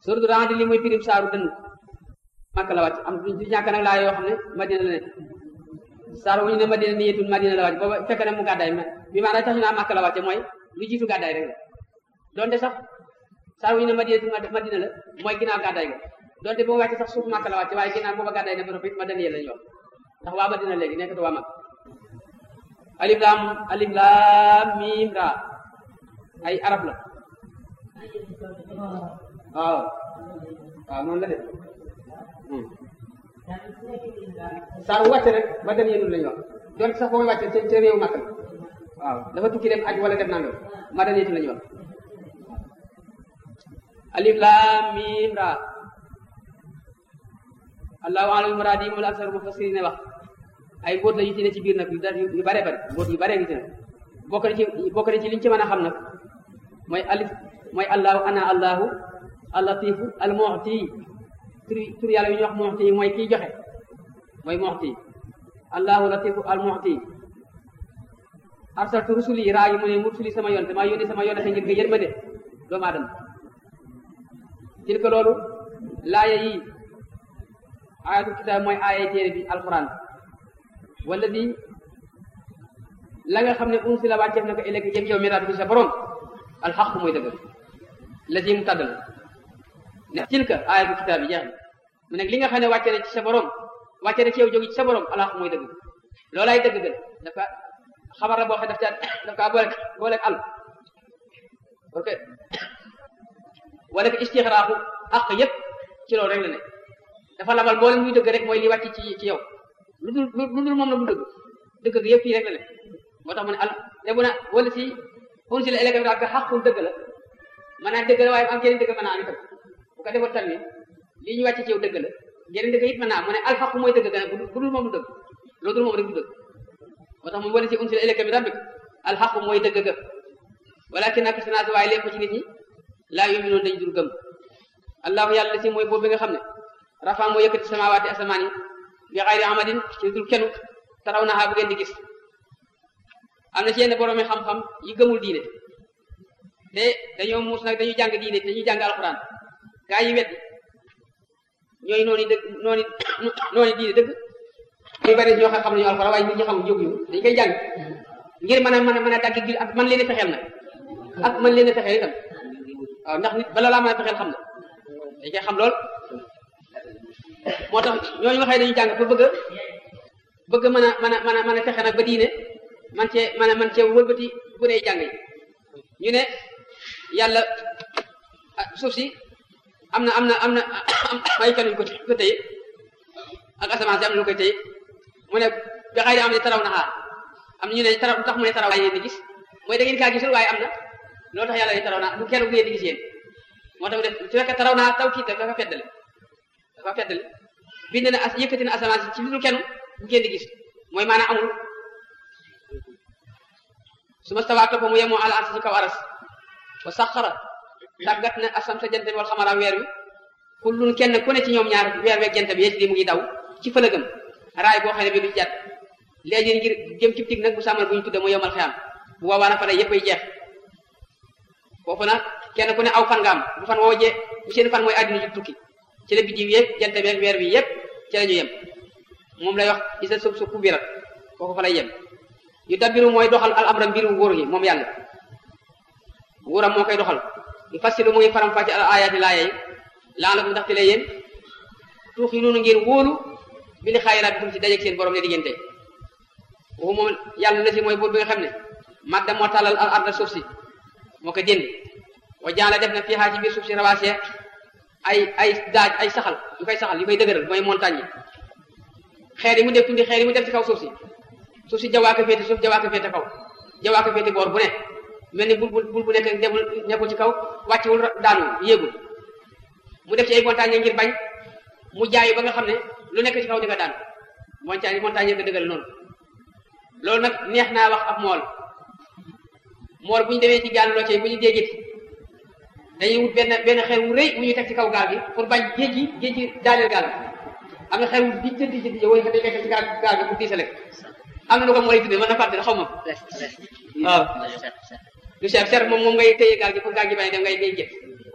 surtout rend li mooy firim saaru dënn màkk la wàcc am du ñàkk nag laa yoo xam ne madina la ne saar wu ñu ne madina ni yetul madina la wàcc booba fekk na mu gàddaay mais bi maanaam tax ñu naa màkk la wàcce mooy lu jiitu gàddaay rek la donte sax saar wu ñu ne madina madina la mooy ginnaaw gàddaay ga donte boo wàcce sax suuf màkk la wàcce waaye ginnaaw booba gàddaay ne ba noppi madina yéen lañu wax ndax waa madina léegi nekkatu waa màkk alif laam alif laam miim ra ay arab la waaw waaw noonu la de saar wàcce rek ba dem yéenul lañu wax donte sax booy wàcce ca ca réew màkk la waaw dafa tukki dem aj wala def nangam ma daneetu lañu wax alif laam miim ra allahu alam muraadi moom la aksar mufassirine wax ay mbóot la yu ci ne ci biir nag yu bare bare mbóot yu bare ngi ci ne bokk na ci bokk na ci liñ ci mën a xam nag mooy alif mooy allahu ana allahu allatifu almu'ti tur tur yàlla yu ñuy wax mu'ti mooy kiy joxe mooy mu'ti allahu latifu almu'ti arsaltu rusuli raa yi mu ne mursuli sama yoon te maa yónni sama yoon ngir nga yërmande doomu aadama til ko loolu laaya yi ayatul kitaab mooy aaya téere bi alquran wala bi la nga xam ne unsi la wàcceef na ko ëllëg jëm yow miraat bi sa borom alxaq mooy dëgg la ji mu tàddal ne tilka ayatul kitaab yi jeex na mu ne li nga xam ne wàcce na ci sa borom wàcce na ci yow jógi ci sa borom alxaq mooy dëgg loolaay dëgg gën dafa xabar la boo xam daf caa daf kaa boole boole al ok wala ko istixraaxu àq yëpp ci loolu rek la ne dafa labal boole muy dëgg rek mooy li wàcc ci ci yow lu dul lu dul moom la mu dëgg dëgg gi yëpp fii rek la ne moo tax mu ne al lebu na wala si unsi la élève daal ka xaqul dëgg la maanaam dëgg la waaye am yeneen dëgg mën naa am itam bu ko defoon tamit lii ñu wàcc ci yow dëgg la yeneen dëgg it mën naa am mu ne alxaqu mooy dëgg gën bu dul moom du dëgg loolu dul moom rek du dëgg moo tax moom wala si unsi la élève bi rabbik alxaqu mooy dëgg ga walakin ak sanaat waaye lépp ci nit ñi laa yuminoon dañu dul gëm allahu yàlla si mooy boobu bi nga xam ne rafa moo yëkkati samawaati asamaan yi bi xayri amadin ci dul kenn taraw naxaa bu ngeen di gis am na ci yenn boroomi xam-xam yi gëmul diine te dañoo muus nag dañuy jàng diine dañuy jàng alxuraan gaa yi weddi ñooy noonu dëgg noonu noonu diine dëgg ñu bari ñoo xam nañu alxuraan waaye nit ñi xamul jóguñu dañ koy jàng ngir mën a mën a mën a dagg gi ak man leen a fexeel nag ak man leen a fexeel itam waaw ndax nit bala laa mën a fexeel xam na dañ koy xam lool moo tax ñooñu nga xëy dañu jàng pour bëgg a bëgg mën a mën a mën a mën a fexe nag ba diine man cee mën a man cee wëlbati bu dee jàng yi ñu ne yàlla suuf si am na am na am na ay fan yu ko ko téye ak asamaan si am na lu koy téye mu ne bi xëy am ne taraw na xaar am na ñu ne taraw tax mu ne taraw waaye yéen di gis mooy da ngeen kaa gisul waaye am na loolu tax yàlla ne taraw naa bu kenn bu ngeen di gis yéen moo tax mu def su fekkee taraw naa taw kii dafa feddale dafa feddale bind na as yëkkati na asamaan si ci lu kenn bu ngeen di gis mooy maanaam amul su ma stawaa topp mu yemoo ala arsi ci kaw aras wa saxara tàggat na asam sa jant bi wal xamara weer wi kullun kenn ku ne ci ñoom ñaar weer weeg jant bi yéen di mu ngi daw ci fëlëgëm raay boo xam ne bi du jat léegi ngir jëm ci tig nag bu sàmmal bu ñu tudde mu yomal xiyam bu boobaa nag fa lay yëpp ay jeex foofu nag kenn ku ne aw fan nga am bu fan woo jee bu seen fan mooy àddina ji tukki ci la biddiw yëpp jant beeg weer bi yëpp ci la ñu yem moom lay wax isa sub su kubirat foofu fa lay yem yu dabbiru mooy doxal al amra mbiru nguur gi moom yàlla nguuram moo koy doxal yu fassilu mu ngi faram fàcce al ayaati laaya yi laa la ko ndaxte lay yéen tuuxi noonu ngeen wóolu bi li xaayiraat bi ci dajeeg seen borom ne diggante waxu moom yàlla la si mooy buur bi nga xam ne madda moo tàllal al arda suuf si moo ko jënd wa jaala def na fiixaa ci biir suuf si rawaasee ay ay daaj ay saxal yu koy saxal yu koy dëgëral mooy montagne yi xeer yi mu def tundi xeer yi mu def ci kaw suuf si suuf si jawaaka féete suuf jawaaka féete kaw jawaaka féete boor bu ne mel ni bul bul bul bu nekk demul nekkul ci kaw wàccewul daanu yéegul mu def ci ay montagne ngir bañ mu jaayu ba nga xam ne lu nekk ci kaw di nga daanu montagne montagne yi ko dëgëral noonu loolu nag neex naa wax ab mool mool bu ñu demee ci gaal loo bu ñu déggit dañuy wut benn benn xeer wu rëy bu ñu teg ci kaw gaal gi pour bañ géej gi géej gi daaneel gaal am na xeer wu di jëndi jëndi yow dañ koy teg ci gaal gaal gi pour diisale am na lu ko mooy tuddee mën na fàtte xaw ma waaw lu cher cher moom moom ngay téye gaal gi pour gaal gi bañ dem ngay ngay jëf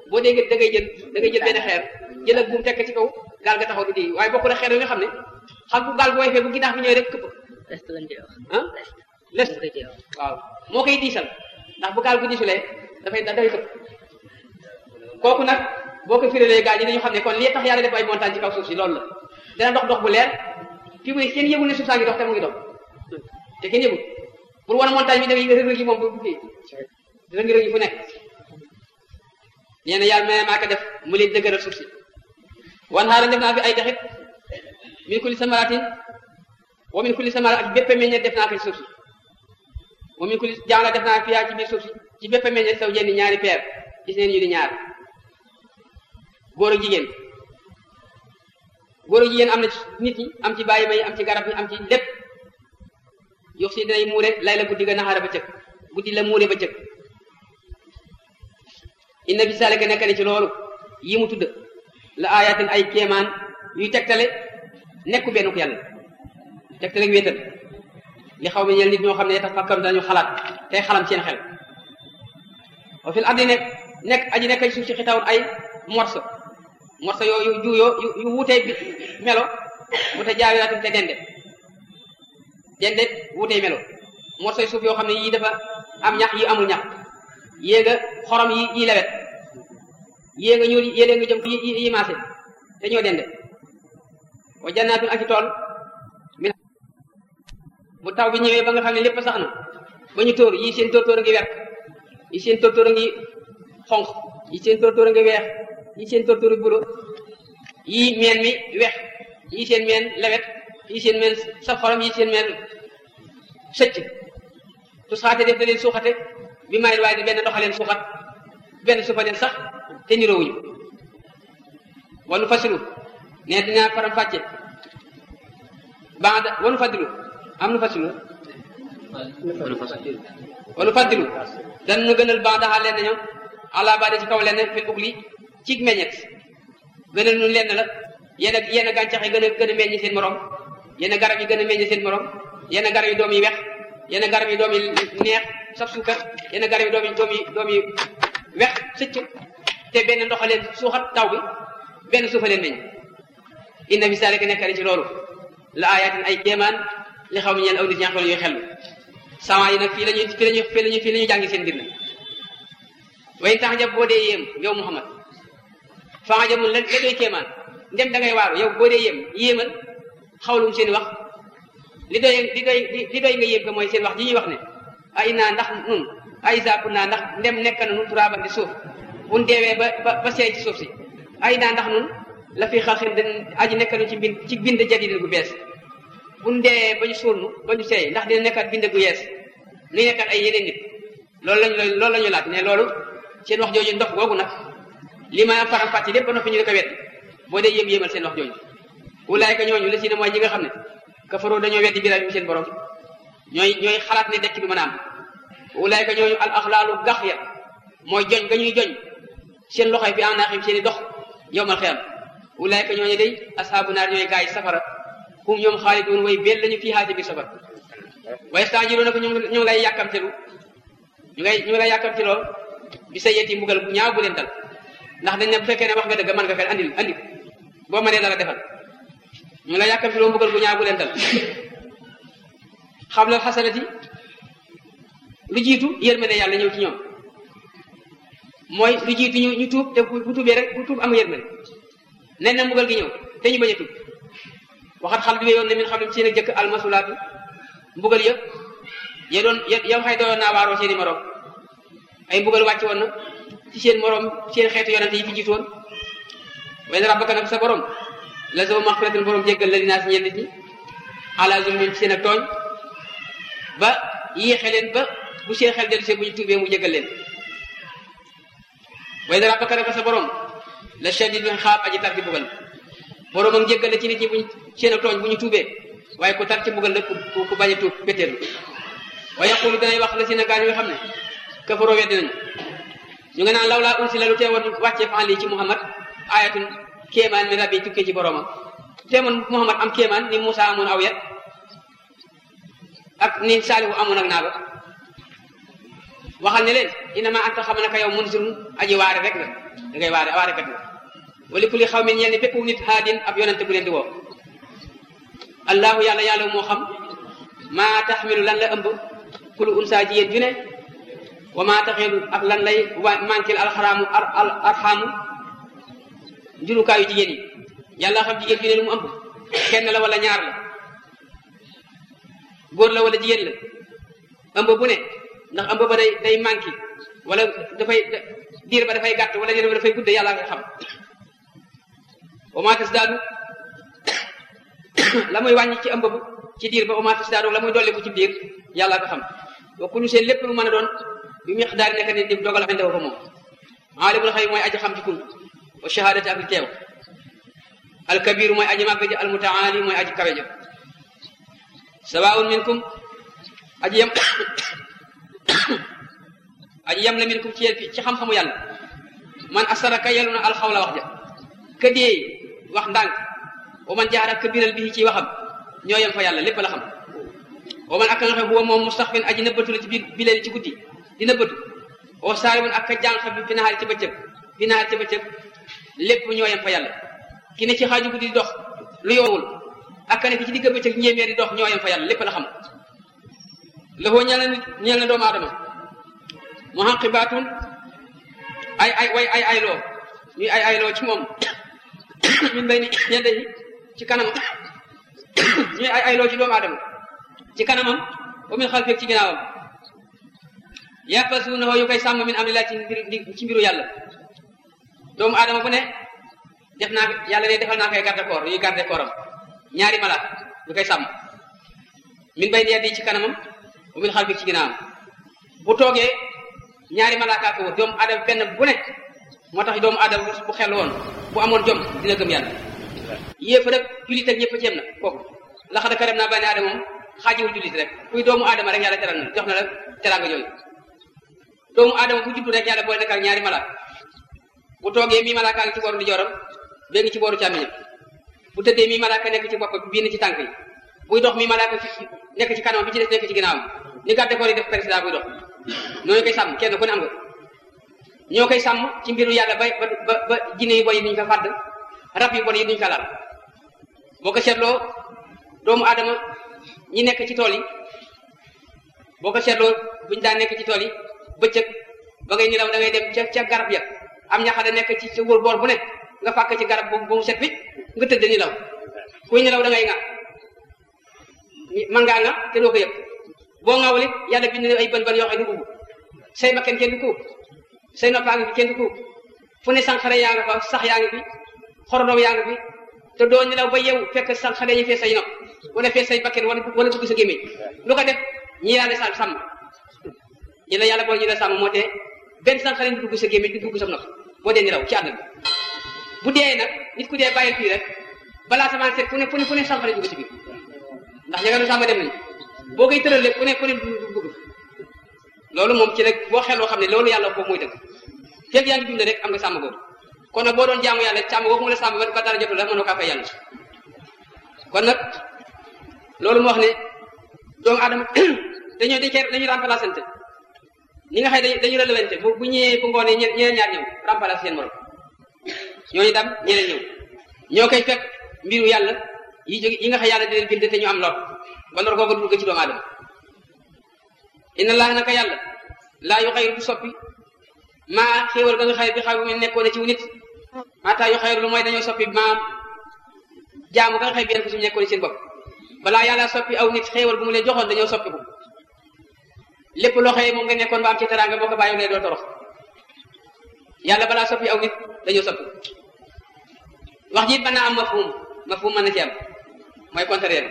boo déggee da ngay jël da ngay jël benn xeer jël ak buum tekk ci kaw gaal ga taxaw du di waaye bokkul ak xeer yi nga xam ne xam bu gaal bu woyfee bu ginnaaw bi ñëwee rek këpp lest lañ koy wax ah lest lañ koy wax waaw moo koy diisal ndax bu gaal bu diisulee dafay dafay këpp kooku nag boo ko firalee gaal yi dañu xam ne kon lii tax yàlla def ay montagne ci kaw suuf si loolu la dana dox dox bu leer fi muy kenn yëgul ne suuf saa ngi dox te mu ngi dox te kenn yëgul pour wan montagne bi da ngay rëg-rëg yi moom bu kii rëg-rëg yi fu nekk nee na yàlla mais maa ko def mu leen dëgëral suuf si wan xaaral def naa fi ay dexit min kulli samaratin wa min kulli samara ak bépp meññeet def naa ko ci suuf si wa min kulli jaala def naa fi yaa ci biir suuf si ci bépp meññeet saw jenni ñaari peer gis neen ñu di ñaar góor ak jigéen góor ak jigéen am na ci nit ñi am ci bàyyi may am ci garab yi am ci lépp yox si dinay muure lay la guddi ga naxaara ba cëg guddi la muure ba cëg inna bi saalika nekk ne ci loolu yi mu tudd la ayatin ay kéemaan yuy tegtale nekku benn ko yàlla tegtale wéetal li xaw ma ñeel nit ñoo xam ne tax fakkaru dañu xalaat tey xalam seen xel wa fil ardi nekk nekk aji nekk ci suuf si xitawun ay morso morso yoo yu juuyoo yu yu wuutee bi melo wute jaawiraatum te dende dende wuutee melo morso yu suuf yoo xam ne yii dafa am ñax yi amul ñax yéega xorom yi yi lewet yéega ñuul yéega nga jëm yi yi maase te ñoo dende wa jannaatun ak i tool min bu taw bi ñëwee ba nga xam ne lépp sax na ba ñu tóor yii seen tóortóor a ngi wert yi seen tóortóor a ngi xonq yi seen tóortóor a ngi weex yi seen tóortóor a bulo yii meen mi weex yii seen meen lewet yii seen meen saf xorom yii seen meen sëcc tus xaate def da leen suuxate bi mayit waaye benn doxaleen suuxat benn suufa leen sax te niroowuñu wanu fasilu ne dinaa faram fàcce banda wanu faddilu am nu fasilu wanu faddilu dan nu gënal bandaxaa leen ñoom àla bade ci kaw leen fil ugli ci meññet gënal nu leen la yenn yenn gàncax yi gën a gën a meññ seen morom yenn garab yi gën a meññ seen morom yenn garab yi doom yi wex yenn garab yi doom yi neex saf suukar yenn garab yi doom yi doom yi doom yi wex sëcc te benn ndoxaleen suuxat taw bi benn suufa leen meññ inna fi zalika nekk ci loolu la ayatin ay kéemaan li xaw mi ñeen aw nit ñaa xam ne ñuy xellu sama yi nag fii lañuy fii lañuy fii lañuy fii la ñuy jàngi seen mbir nag way tax jab boo dee yéem yow Muhammad faa jamul la la doy kéemaan ndem da ngay waaru yow boo dee yéem yéemal xawlum seen wax li doy li doy li doy nga yéem ko mooy seen wax ji ñuy wax ne ay naa ndax nun ay saaku naa ndax ndem nekk na nun turaaban di suuf buñ deewee ba ba ba seey ci suuf si ay naa ndax nun la fi xalxin dañ aji nekk nu ci bind ci bind jadidin gu bees buñ dee ba ñu suul nu ba ñu seey ndax dina nekkat bind gu yees nuy nekkat ay yeneen nit loolu lañu loolu la ñu laaj ne loolu seen wax jooju ndox googu nag li ma faram fàcce lépp ba noppi ñu di ko wet boo dee yéem yéemal seen wax jooju ulaayka ñooñu la si ne mooy ñi nga xam ne kafaroo dañoo weddi biraam yi seen borom ñooy ñooy xalaat ne dekk du mën a am ulaayka ñooñu al axlaalu gax ya mooy joñ ga ñuy joñ seen loxoy fi anaaxim seen i dox yowmal xiyam ulaayka ñooñu day ashaabu naar ñooy gaay safara hum ñoom xaalidun way bel lañu fii xaati biir safara waaye stanjiroona ko ñu ngi lay yàkkamtelu ñu ngay ñu ngi lay yàkkamteloo bi sa yeti mbugal bu ñaaw bu leen dal ndax dañ ne bu fekkee ne wax nga dëgg mën nga fen andil andi boo mënee dala defal ñu la yàkkamteloo mbugal bu ñaaw bu leen dal xam la xasanati lu jiitu yërmande yàlla ñëw ci ñoom mooy lu jiitu ñu ñu tuub te bu tuubee rek bu tuub am yërmande nen na mbugal gi ñëw te ñu bañ a tuub waxat xal bi yoon ne min xam ne seen ak jëkk almasulaatu mbugal yëpp ya doon yow xay doon naa waaroo seen i morom ay mbugal wàcc woon na ci seen morom seen xeetu yonente yi fi jiitu woon way na rabbaka nag sa borom la soo maxfiratul borom jéggal la dinaa si ñenn ñi ala zulmin ci seen ak tooñ ba yéexe leen ba bu seen xel dellu see bu ñu tuubee mu jéggal leen way na rabbaka nag sa borom la shadid bi xaab aji tar ci mbugal borom ak jéggal la ci nit ñi buñ seen ak tooñ bu ñu tuubee waaye ku tar ci mbugal la ku ku bañ a tuub pétéerlu wa yaqulu danay wax la si na gaa yi nga xam ne kafaroo weddi nañu ñu nga naan law laa unsila lu teewoon wàccee fan lii ci Muhammad ayatun kéemaan mi rabbi tukkee ci boromam teemoon Muhammad am kéemaan ni Moussa amoon aw yet ak ni Saalihu amoon ak naaga waxal ne leen inama anta xam naka yow munzirun aji waare rek nga da ngay waare waarekat nga wali kulli xaw min ñeel ni bépp nit haadin ab yonente bu leen di woo allahu yàlla yàlla moo xam maa taxmilu lan la ëmb kulu unsa jigéen ju ne wa maa taxilu ak lan lay manquil alxaraamu arxaamu njurukaayu jigéen yi yàlla xam jigéen ju ne lu mu ëmb kenn la wala ñaar la góor la wala jigéen la ëmb bu ne ndax ëmb ba day day manqué wala dafay diir ba dafay gàtt wala diir ba dafay gudde yàlla nga xam wa maa tasdaadu la muy wàññi ci ëmb bu ci diir ba wa maa tasdaadu la muy dolli ko ci diir yàlla nga xam wa kullu seen lépp lu mën a doon bi miqdaar nekk ni di dogal xende fa moom aalimul xayb mooy aji xam ci kun wa shahadati ak li teew alkabiru mooy aji màgg ji almutaali mooy aji kawe ja sawaun minkum aji yem aji yem la minkum ci yéen ci xam-xamu yàlla man asaraka yelu na alxawla wax ja ka dee wax ndànk wa man jaara kabiral bi ci waxam ñoo yem fa yàlla lépp la xam wa man ak nga xam huwa moom mustaxfin aji nëbbatu la ci biir bi leen ci guddi di nëbbatu wa saaribun ak ka jànq bi fi nahaari ci bëccëg fi nahaari ci bëccëg lépp ñoo yem fa yàlla ki ne ci xaaju guddi di dox lu yoowul ak ka nekk ci digg bëccëg ñeemee di dox ñoo yem fa yàlla lépp la xam la foo ñeel na nit ñeel na doomu aadama mu xaqibaatun ay ay way ay ay loo ñuy ay ay loo ci moom min bay ni ñedde yi ci kanamam ñuy ay ay loo ci doomu aadama ci kanamam wa min xalfeeg ci ginnaawam yàppasuuna yu koy sàmm min amrillah ci mbir ci mbiru yàlla doomu aadama bu ne def naa yàlla ne defal naa koy garde corps yuy garde corps am ñaari malaat ñu koy sàmm min bay ni ci kanamam wa min xalfeeg ci ginnaawam bu toogee ñaari malaaka ko wër doomu aadama benn bu nekk moo tax doomu aadama bu xel woon bu amoon jom dina gëm yàlla yéef rek jullit ak ñëpp a ceem na kooku laxada karam naa bani aadama moom xaajiwul jullit rek kuy doomu aadama rek yàlla teral na jox na la teraanga jooyu doomu aadama bu juddu rek yàlla boole nekk ak ñaari malaaka bu toogee mii malaaka ngi ci booru ndijooram bee ngi ci booru càmmiñam bu tëddee mii malaaka nekk ci bopp bii ni ci tànk yi buy dox mii malaaka nekk ci kanam bi ci des nekk ci ginnaawam ni garde corps yi def président buy dox ñooñu koy sàmm kenn ku ne am nga ñoo koy sàmm ci mbiru yàlla ba ba ba jinne yu bon yi duñ ko fàdd rab yu bon yi duñ ko laal boo ko seetloo doomu aadama ñi nekk ci tool yi boo ko seetloo buñ daan nekk ci tool yi bëccëg ba ngay nelaw da ngay dem ca ca garab ya am ñaxade nekk ci sa wóor boor bu ne nga fàkk ci garab boobu ba mu set bi nga tëdd nelaw kuy nelaw da ngay ŋa man ngaa ŋa te doo ko yëg boo ŋawul it yàlla bind ay bën bën yoo xam ne du ubbu say bakken kenn du ko say noppaa ngi fi kenn du ko fu ne sànqare yaa nga fa sax yaa ngi fi xorondom yaa ngi fi te doo nelaw ba yeewu fekk sànqare ñu fee say nopp wala fee say bakken wala wala dugg sa gémmiñ lu ko def ñi yàlla sa sàmm ñi la yàlla boole ñi la sàmm moo tee benn sànqare du dugg sa gémmiñ du dugg sa nopp boo dee nelaw ci àdduna bu dee nag nit ku dee bàyyil fii rek balaa samaan seet fu ne fu ne fu ne sànqare dugg si biir ndax ña nga doon sàmm dem nañu boo koy tëral lépp ku ne ku ne du dugg loolu moom ci rek boo xeloo xam ne loolu yàlla boobu mooy dëgg fekk yaa ngi dund rek am nga sàmm googu kon nag boo doon jaamu yàlla sàmm googu mu la sàmm ba dara jotul la mënoo kaa fay yàlla kon nag loolu mu wax ne doomu aadama dañoo dañ koy dañuy remplacante ni nga xëy dañuy dañuy relevante bu bu ñëwee bu ngoonee ñeneen ñaar ñëw remplacer seen morom ñooñu dam ñeneen ñëw ñoo koy fekk mbiru yàlla yi jóge yi nga xam yàlla di leen bind te ñu am lor ba lor googu dugg ci doomu aadama inna allah naka yàlla laa yu xayru du soppi maa xéewal ga nga xëy bi xaw mi nekkoon ci wu nit maataa yu xayru lu mooy dañoo soppi maam jaamu ga nga xëy bi yéen ko suñu nekkoon seen bopp balaa yàlla soppi aw nit xéewal bu mu leen joxoon dañoo soppi ko lépp loo xëy moom nga nekkoon ba am ci teraanga boo ko bàyyi doo torox yàlla balaa soppi aw nit dañoo soppi wax ji mën naa am mafhum mafhum mën na ci am mooy contraire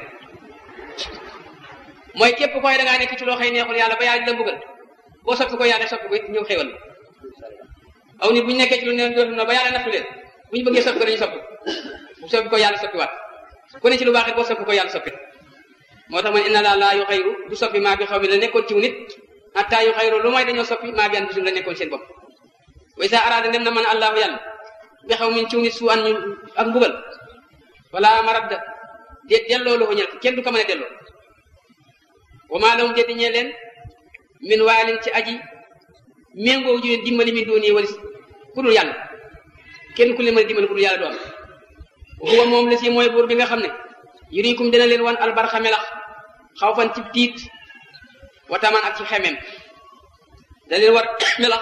mooy képp koy da ngaa nekk ci loo xëy neexul yàlla ba yàlla di la mbugal boo soppi ko yàlla soppi ko it ñëw xéwal aw nit bu ñu nekkee ci lu ne dootu na ba yàlla nattu leen bu ñu bëggee soppi ko dañu soppi bu soppi ko yàlla soppi waat ku ne ci lu baax it boo soppi ko yàlla soppi moo tax man inna laa laa yu xayru du soppi maa bi xaw mi la nekkoon ci nit hatta yu xayru lu mooy dañoo soppi maa bi an bisum la nekkoon seen bopp way sa araada dem na man allahu yàlla bi xaw min ci nit su an ñu ak mbugal wala maradda déet delloo lu ko ñel kenn du ko mën a delloo wa maa lahum déet ñee leen min waalin ci aji méngoo ju leen dimbali min dooni walis ku dul yàlla kenn ku leen mën a dimbali ku dul yàlla du am huwa moom la si mooy buur bi nga xam ne yurikum dina leen wan albarxa melax xaw fan ci tiit watamaan ak ci xemem da leen war melax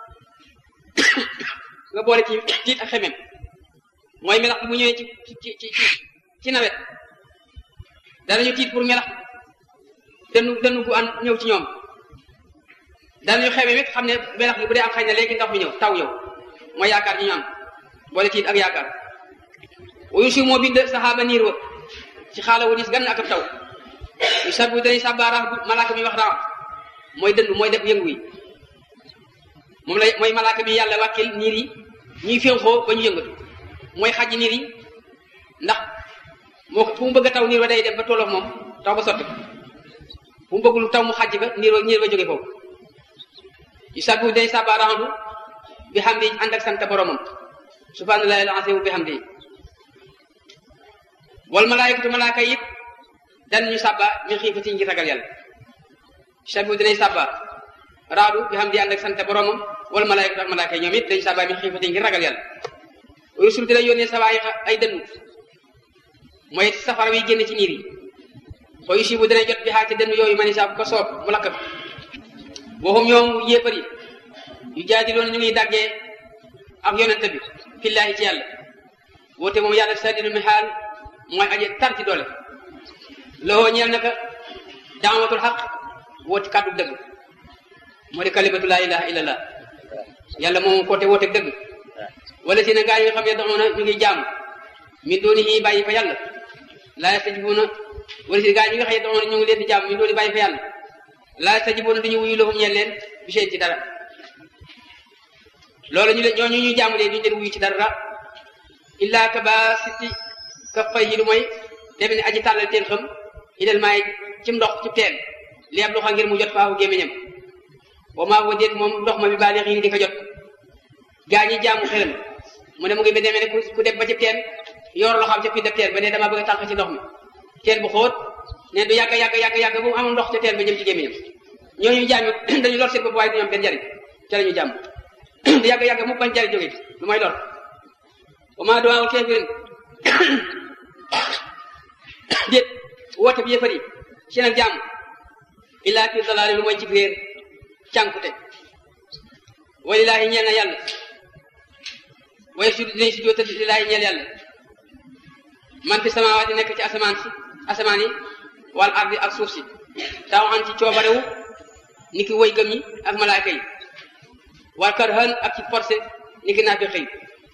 nga boole ci tiit ak xemem mooy melax bi mu ñëwee ci ci ci ci nawet danañu tiit pour melax dënnu dënnu gu an ñëw ci ñoom danañu xemem it xam ne melax bi bu dee am xañ na léegi ndox mi ñëw taw ñëw mooy yaakaar ñu ñu am boole tiit ak yaakaar wuyu si moo bind saxaaba niir wa ci xaala wu dis gan ak ab taw yu sabu dañuy sàbbaarax bu malaaka mi wax raa mooy dënd mooy def yëngu yi moom la mooy malaaka mi yàlla wàkkil niir yi ñuy fénxoo ba ñu yëngatu mooy xaj niir yi ndax moo fu mu bëgg a taw niir wa day dem ba tolloog moom taw ba sotti fu mu bëggul taw mu xaj ba niir wa niir wa jóge foofu yu sabu dañuy sàbbaaraxandu bi xam di ànd ak sant boromam subhanallahi al-azim bi xam di wal malaayikatu malaaka yi dan ñu sàbba min xiifati ngir ragal yàlla sabu dinay sàbba raadu bi xam di ànd ak sant boromam wal malaayikatu ak malaaka yi ñoom it dañu sàbba min xiifati ngir ragal yàlla rusul dina yónnee sawaay ay dënnu mooy safara wi génn ci niir yi foo yusi bu dina jot bi xaa ci dënnu yooyu mani sa ko soob mu lakk ko waxum ñoom yéefar yi yu jaadiloon ñu ngi daggee ak yonente bi fillaahi ci yàlla woote moom yàlla sadidu mi xaal mooy aje tar ci doole loxoo ñeel naka daamatul xaq woote kàddu dëgg moo di kalimatu laa ilaha illallah yàlla moom koote woote dëgg wala si na gaa yi nga xam ne doxoona ñu ngi jaam min dooni yi bàyyi fa yàlla laa yastajibuuna wala si gaa yi nga xam ne doxoona ñu ngi leen di jaam min dooni bàyyi fa yàlla laa yastajibuuna duñu wuyu loxum ñeel leen bi seen ci dara loolu ñu leen ñooñu ñu jaamu leen duñu leen wuyu ci dara illaa ka ba sitti ka fay yi lu mooy deme ne aji tàllal teen xam idal maay ci ndox ci teen li ab loxo ngir mu jot faafu gémmiñam wa maa wa déet moom ndox ma bi baali xii di ko jot gaa ñi jaamu xelam mu ne mu ngi ba demee ne ku dem ba ci teen yor loo xam ca fi def teen ba ne dama bëgg a tànq ci ndox mi teen bu xóot ne du yàgg yàgg yàgg yàgg bu mu amul ndox ca teen ba jëm ci gémmiñam ñooñu jaam dañu lor seen bopp waaye du ñu am benn njariñ ca la ñu jàmm du yàgg yàgg mu bañ jariñ jóge lu may lor wa maa duwaawul kafirin déet woote bi yëfar yi seen ak jàmm illaa fi dalaali lu mooy ci réer cànkute walilaahi ñeel na yàlla waaye su dinañ si joota lilaahi ñeel yàlla man fi samaawaati nekk ci asamaan si asamaan yi wal ardi ak suuf si taw an ci coobarewu ni ki woy gëm yi ak malaaka yi wal karhan ak ci forcé ni ki naa fi xëy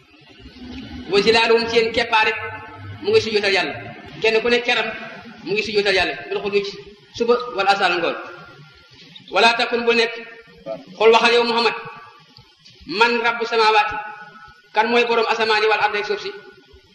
wa zilaaluhum seen keppaar rek mu ngi sujjóotal yàlla kenn ku ne keram mu ngi sujjóotal yàlla bil xuduuj suba wala asal ngoon wala takun bu nekk xool waxal yow Muhammad man rabbu samaawaati kan mooy borom asamaan yi wal ard ak suuf si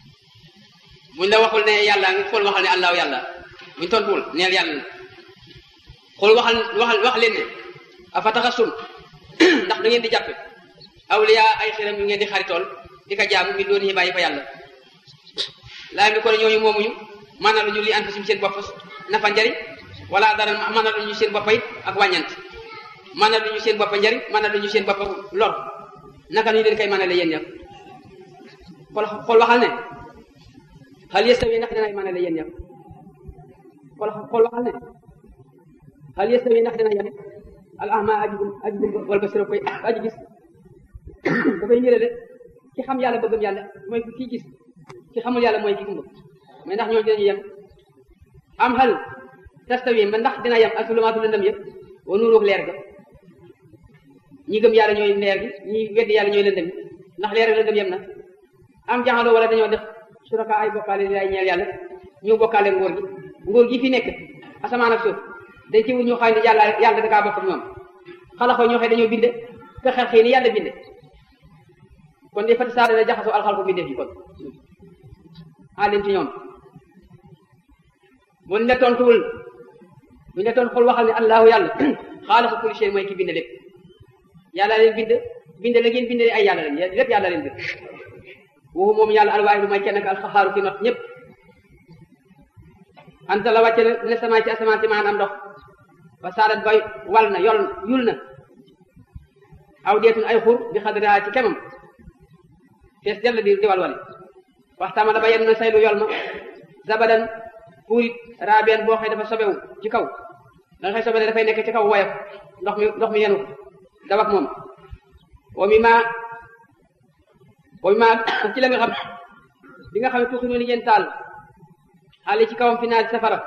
buñ la waxul ne yàlla nga xool waxal ne allahu yàlla buñ tontuwul neel yàlla xool waxal waxal wax leen ne afa taxasum ndax da ngeen di jàppe awliya ay xiram yu ngeen di xaritool di ko jaamu mi doon yi bàyyi fa yàlla laay mi ko ne ñooñu moomuñu maanaam lu ñu li anfusim seen bopp nafa njariñ wala dara maanaam lu ñu seen bopp it ak wàññant maanaam lu ñu seen bopp njariñ maanaam lu ñu seen bopp lor naka ñu leen koy mënale yéen ñëpp xool xool waxal ne hal yastawi ndax dina mënale yéen ñëpp xool xool waxal ne hal yastawi ndax dina yem al ahma aji aji wal basira koy aji gis dafay nirale ki xam yàlla bëggam yàlla mooy kii gis ki xamul yàlla mooy ki gumba mais ndax ñooñu dinañu yem am hal tastawi ba ndax dina yem ak sulumaatu lëndëm yëpp wa nuuroog leer ga ñi gëm yàlla ñooy leer gi ñi weddi yàlla ñooy lëndëm ndax leer ak lëndëm yem na am jaxaloo wala dañoo def suraka ay bokkaale li lay ñeel yàlla ñu bokkaale ngóor gi ngóor gi fi nekk asamaan ak suuf dañ ci wut ñu xam ne yàlla yàlla da kaa bokk ñoom xalaxoo ñoo xëy dañoo binde ka xel xëy ni yàlla binde kon di fati saa dana jaxasoo alxal ko binde fi kon xaalin ci ñoom buñ la tontuwul buñ la tontu xul waxal ne allahu yàlla xaalaqa kulli shay mooy ki bind lépp yàlla leen bind bind la ngeen bind ay yàlla leen lépp yàlla leen bind waxu moom yàlla alwaahidu mooy kenn ak alxaxaaru ki not ñëpp anta la wàcce ne sama ci asamaan si maanaam ndox ba saadat ba wal na yol yul na aw deetun ay xur bi xadraa ci kemam fees dell di di walwali waxtaama da ba yenn na saylu yol ma zabadan puurit raabeen boo xëy dafa sobewu ci kaw da nga xëy sobe dafay nekk ci kaw woyof ndox mi ndox mi yenu daw ak moom wa mi ma wa mi ma ci la nga xam bi nga xam ne tuuxi noonu ngeen taal xaali ci kawam fi naaj safara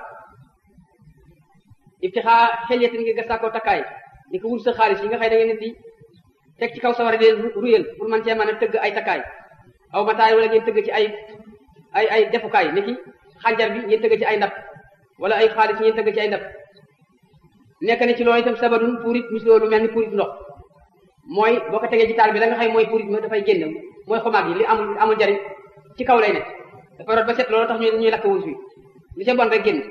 ibtixaa xelyatin ngir gastaa takkaay ni ko wut sa xaalis yi nga xëy da ngeen di teg ci kaw safara di leen ruyal pour man cee mën a tëgg ay takkaay aw mataay wala ngeen tëgg ci ay ay ay defukaay ni ki xànjar bi ngeen tëgg ci ay ndab wala ay xaalis ngeen tëgg ci ay ndab nekk na ci loolu itam sabadun puurit mis loolu mel ni puurit ndox mooy boo ko tegee ci taal bi la nga xam mooy puurit ma dafay génn mooy xomaag yi li amul amul jariñ ci kaw lay nekk dafa rot ba set loolu tax ñu ñuy lakk wurus wi li ca bon rek génn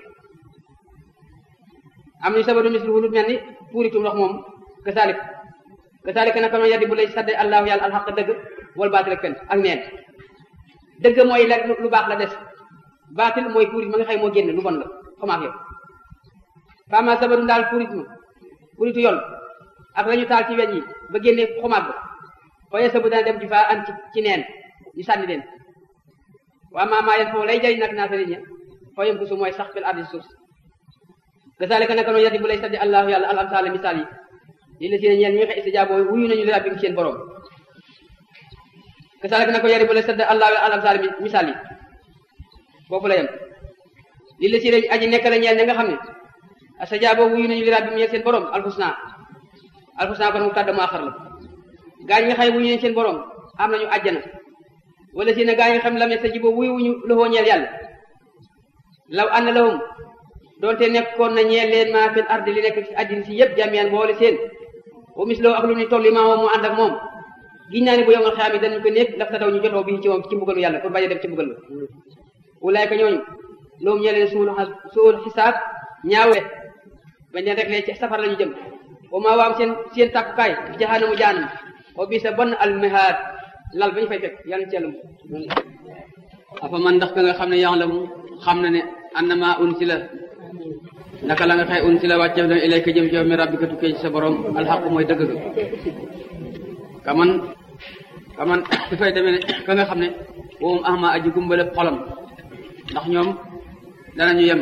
am ñu sabadun mis lu mel ni puuritu ndox moom kasalik kasalik naka noonu yaddi bu lay sadde allahu yàlla alxaq dëgg wal baatil ak fen ak neen dëgg mooy la lu baax la des baatil mooy puurit ma nga xam moo génn lu bon la xomaag yow fama sabadun daal puurit ma puuritu yol ak la ñu taal ci weñ yi ba génne xomaag ba fooye sabu dana dem ci fa an ci ci neen ñu sànni leen waa maamaa yen foofu lay jëriñ nag naa sa nit ña fooyam ko su mooy sax fil ardi suuf kasaalika naka noonu yaddi bu lay saddi allahu yàlla al amsaala misaal yi lii la si ne ñeen ñi nga xam istijaaboo wuyu nañu li rabbim seen borom kasaalika naka yaddi bu lay saddi allahu al amsaala misaal yi foofu la yem lii la si ne aji nekk la ñeel ña nga xam ne istijaaboo wuyu nañu li rabbim ñeel seen borom alxusna alxusna kon mu tàdd mu axar la gaa ñi nga xam ne wuyu nañu seen borom am nañu àjjana wala si ne gaa ñi nga xam ne lam yastajibu wuyu wuñu loxoo ñeel yàlla law anna lahum doonte nekkoon na ñeel leen maa fil ardi li nekk ci àddina si yëpp jamian boole seen wa misloo ak lu ñu toll li maa moom mu ànd ak moom giñ naa ne bu yomal xayaam yi dañu ko nekk daf ta daw ñu jotoo bi ci moom ci mbugalu yàlla pour bañ a dem ci mbugal ba wulaayka ñooñu loolu ñeel leen suul suul xisaab ñaawe bañ leen rek lee ci safar la ñu jëm wa maa waam seen seen tàkkukaay jaxaanamu jaanam wa bi sa bon almihaad lal ba ñu fay fekk yàlla ci yàlla afa man ndax ka nga xam ne yaa la mu xam na ne annama unsila naka la nga xëy unsila wàcceef na ilayka jëm ci yow mi rabbika tukkee ci sa borom alxaq mooy dëgg ga kaman kaman dafay demee ne ka nga xam ne woom ahma aji gumbale xolam ndax ñoom danañu yem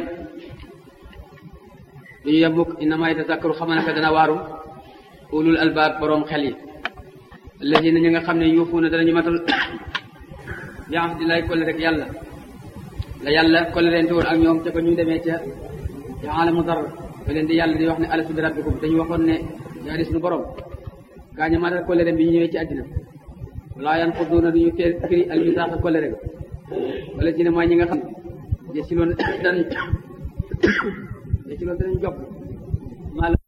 duñu yem mukk innama yatazakkaru xam naka dana waaru ulul albaab borom xel yi alladina ñi nga xam ne yuufuuna danañu matal bi ahdillahi kolle rek yàlla la yàlla kolle leen te woon ak ñoom ca ko ñu demee ca ca alamu dar ba leen di yàlla di wax ne alastu bi rabbikum dañu waxoon ne yaa di suñu borom gaa ñu matal kolle bi ñu ñëwee ci àddina walaa yan xudduuna duñu teel firi al misaaqa kolle rek wala ci ne mooy ñi nga xam ne si loon danañ si loon danañ jokk maa